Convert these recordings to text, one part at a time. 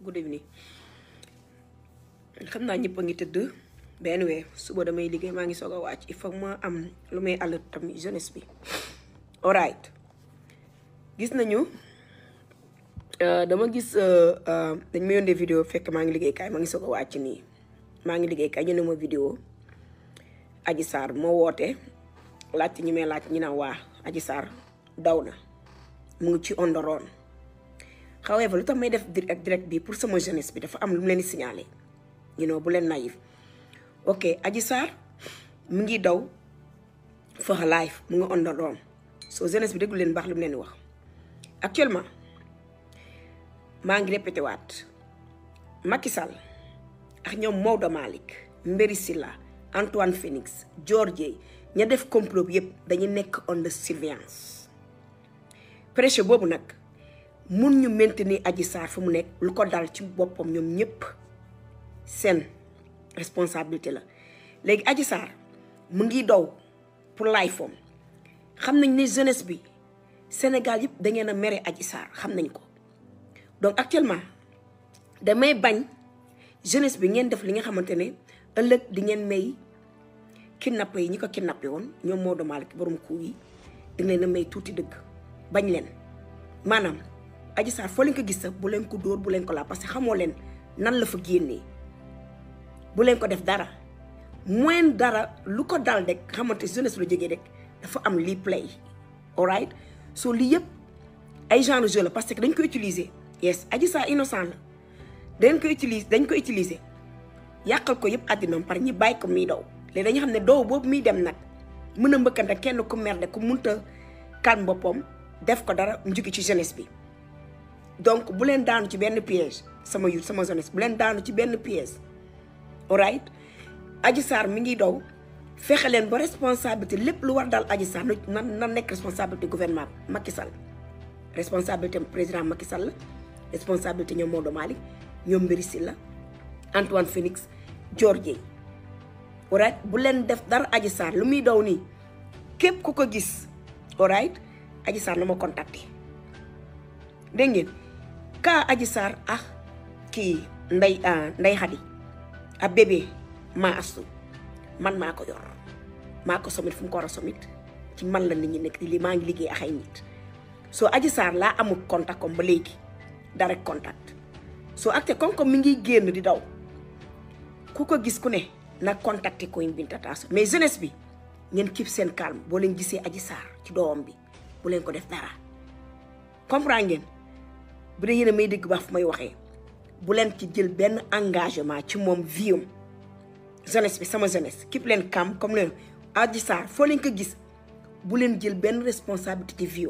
good evening xam naa ñëpp a ngi tëdd benn weer suba damay liggéey maa ngi soog a wàcc il faut ma am lu may alert tamit jeunesse bi alright gis nañu dama gis dañ ma yónnee vidéo fekk maa ngi liggéey kaay maa ngi soog a wàcc nii maa ngi liggéey kaay ñu ne ma vidéo Adji Sarr moo woote laajte ñi may laaj ñi naan waa Adji Sarr daw na mu ngi ci ondoroon however lu tax may def direct direct bi pour sama jeunesse bi dafa am lu mu leen di signaler you know bu leen naïf ok Adji Sarr mu ngi daw for her life mu ngi ondoroon so jeunesse bi déglu leen baax lu mu leen di wax actuellement maa ngi répété waat Macky Sall ak ñoom Maodo Malick Mbéri Silla Antoine Phoenix George ña def complot yëpp dañu nekk under surveillance pressure boobu nag mun ñu maintenir Adji Sarr fu mu nekk lu ko dal ci boppam ñoom ñëpp seen responsabilité la léegi Adji Sarr mu ngi daw pour laay foom xam nañ ne jeunesse bi Sénégal yëpp da ngeen a mere Adji Sarr xam nañ ko donc actuellement damay bañ jeunesse bi ngeen def li nga xamante ne ëllëg di ngeen may kidnappé yi ñi ko kidnappé woon ñoom Maodo Malick borom kuu yi di leen a may tuuti dëgg bañ leen maanaam Adji Sarr foo leen ko gis sax bu leen ko dóor bu leen ko laa parce que xamoo leen nan la fa génnee bu leen ko def dara moyen dara lu ko dal rek xamante jeunesse lu jógee rek dafa am lii play alright so lii yëpp ay genre jeu la parce que dañ ko utiliser yes Adji Sarr innocent la dañ ko utiliser dañ ko utiliser yàqal ko yëpp àddinaam par ñi bàyyi ko muy daw léegi dañu xam ne doow boobu muy dem nag mën a mbëkkante kenn ku merde ku munta calme boppam def ko dara mu jóge ci jeunesse bi donc bu leen daanu ci benn piège sama yu sama jeunesse bu leen daanu ci benn piège alright Adji Sarr mi ngi daw fexe leen ba responsabilité lépp lu war daal Adji Sarr na na nekk responsabilité gouvernement Macky Sall responsabilité président Macky Sall responsabilité ñoom Maodo Malick ñoom Mbéri Sylla Antoine Phoenix George alright bu leen def dara Adji Sarr lu muy daw nii képp ku ko gis alright Adji Sarr na ma contacté dégg ngeen kaa Adji Sarr ah kii nday nday xadi a bébé maa astu man maa ko yor maa ko somit fu mu ko war a somit ci man la nit ñi nekk di li maa ngi liggéey ak ay nit soo Adji Sarr laa amul contact comme ba léegi direct contact soo acte comme comme mi ngi génn di daw ku ko gis ku ne na contacté ko Binta Taasu mais jeunesse bi ngeen keep seen calme boo leen gisee Adji Sarr ci doomam bi bu leen ko def dara comprendre ngeen bu dee yéen a may dégg baax fu may waxee bu leen ci jël benn engagement ci moom viam jeunesse bi sama jeunesse keep leen calme comme leen Adji Sarr foo leen ko gis bu leen jël benn responsabilité ci viam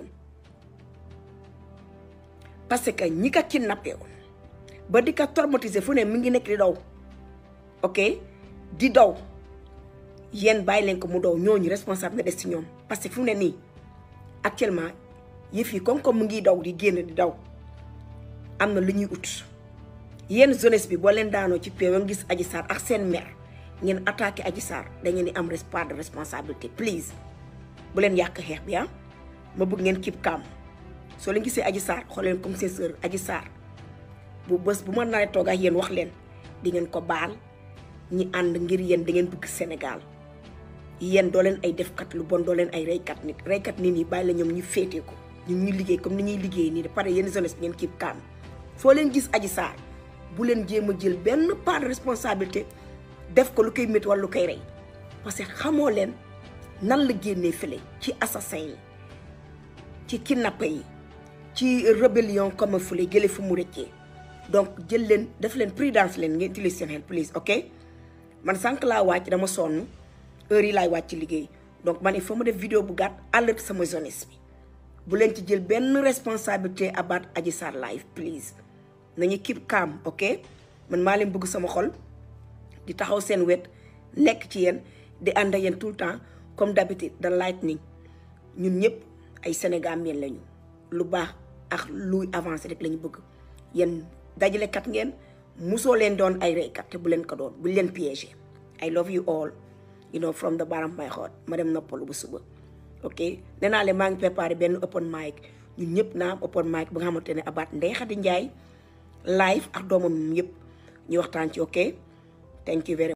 parce que ñi ko kidnappé woon ba di ko traumatiser fu ne mi ngi nekk di daw ok di daw yéen bàyyi leen ko mu daw ñooñu responsable na des ci ñoom parce que fu mu ne nii actuellement yëf yi comme comme mu ngi daw di génn di daw am na lu ñuy ut yéen jeunesse bi boo leen daanoo ci pé gis Adji Sarr ak seen mère ngeen attaqué Adji Sarr da ngeen di am part de responsabilité please bu leen yàq xeex bi ah ma bëgg ngeen keep calm soo leen gisee Adji Sarr xool leen comme seen sœur Adji Sarr bu bés bu ma naree toog ak yéen wax leen di ngeen ko baal ñi ànd ngir yéen da ngeen bëgg Sénégal yéen doo leen ay defkat lu bon doo leen ay reykat nit reykat nit ñi bàyyi la ñoom ñu féetee ko ñu ñu liggéey comme ni ñuy liggéey nii de pare yéen jeunesse bi ngeen keep calm foo leen gis Adji Sarr bu leen jéem a jël benn part de responsabilité def ko lu koy métti wala lu koy rey parce que xamoo leen nan la génnee fële ci assassin yi ci kidnappé yi ci rébellion comme fële jële fu mu rëccee donc jël leen def leen prudence leen ngeen utiliser seen xel please ok man sànq laa wàcc dama sonn heure yi laay wàcc liggéey donc man il faut ma def vidéo bu gàtt alerte sama jeunesse bi bu leen ci jël benn responsabilité about Adji Sarr live please nañu keep calm ok man maa leen bëgg sama xol di taxaw seen wet nekk ci yéen di ànd ak yéen tout le temps comme d'habitude the lightning ñun ñëpp ay Sénégambien lañu lu baax ak luy avancé rek lañu bëgg yéen dajalekat ngeen musoo leen doon ay reykat te bu leen ko doon buñ leen piégé I love you all you know from the bottom of my heart ma dem noppalu bu suba ok nee naa leen maa ngi préparé benn open mic ñun ñëpp naa am open mic bu nga xamante ne abaat Ndeye Khady Ndiaye live ak doomam yëpp ñu waxtaan ci ok thank you very